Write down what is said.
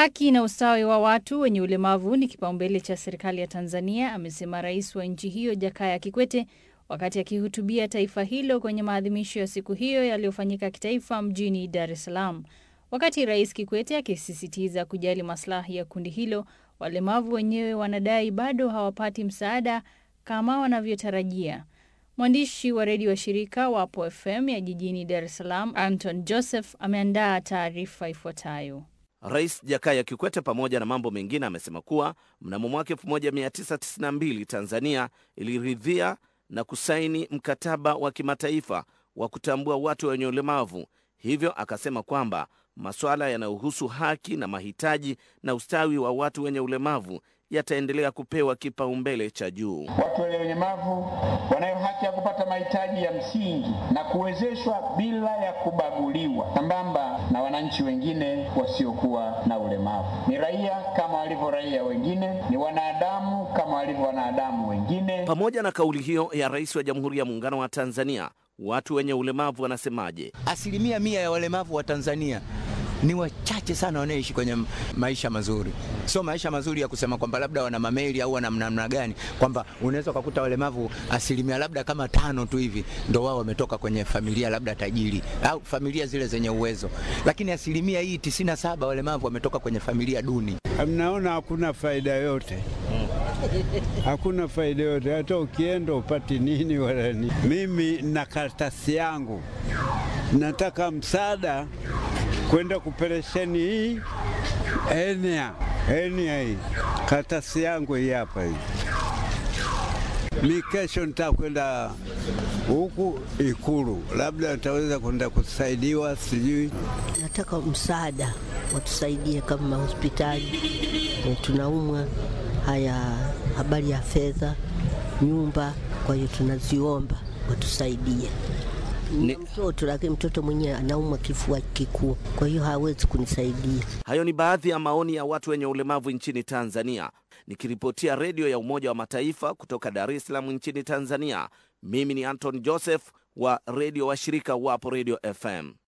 Haki na ustawi wa watu wenye ulemavu ni kipaumbele cha serikali ya Tanzania, amesema rais wa nchi hiyo Jakaya Kikwete wakati akihutubia taifa hilo kwenye maadhimisho ya siku hiyo yaliyofanyika kitaifa mjini Dar es Salaam. Wakati Rais Kikwete akisisitiza kujali maslahi ya kundi hilo, walemavu wenyewe wanadai bado hawapati msaada kama wanavyotarajia. Mwandishi wa redio wa shirika Wapo FM ya jijini Dar es Salaam, Anton Joseph, ameandaa taarifa ifuatayo. Rais Jakaya Kikwete pamoja na mambo mengine amesema kuwa mnamo mwaka 1992 Tanzania iliridhia na kusaini mkataba wa kimataifa wa kutambua watu wenye ulemavu. Hivyo akasema kwamba masuala yanayohusu haki na mahitaji na ustawi wa watu wenye ulemavu yataendelea kupewa kipaumbele cha juu. Watu wenye ulemavu wanayo haki ya kupata mahitaji ya msingi na kuwezeshwa bila ya kubaguliwa, sambamba na wananchi wengine wasiokuwa na ulemavu. Ni raia kama walivyo raia wengine, ni wanadamu kama walivyo wanadamu wengine. Pamoja na kauli hiyo ya Rais wa Jamhuri ya Muungano wa Tanzania, watu wenye ulemavu wanasemaje? Asilimia mia ya walemavu wa Tanzania ni wachache sana wanaoishi kwenye maisha mazuri. Sio maisha mazuri ya kusema kwamba labda wana mameli au wana namna gani, kwamba unaweza ukakuta walemavu asilimia labda kama tano tu hivi ndo wao wametoka kwenye familia labda tajiri au familia zile zenye uwezo, lakini asilimia hii tisini na saba walemavu wametoka kwenye familia duni. Mnaona hakuna faida yote hakuna faida yote, hata ukienda upati nini wala nini. Mimi na karatasi yangu nataka msaada kwenda kuperesheni hii enia enia hii karatasi yangu hii hapa hii. Mi kesho nitakwenda huku Ikulu, labda nitaweza kwenda kusaidiwa, sijui. Nataka msaada, watusaidie kama hospitali e, tunaumwa. Haya, habari ya fedha, nyumba, kwa hiyo tunaziomba watusaidie ni mtoto lakini mtoto mwenyewe anaumwa kifua kikuu, kwa hiyo hawezi kunisaidia. Hayo ni baadhi ya maoni ya watu wenye ulemavu nchini Tanzania. Nikiripotia redio ya Umoja wa Mataifa kutoka Dar es Salaam nchini Tanzania, mimi ni Anton Joseph wa redio wa shirika Wapo Radio FM.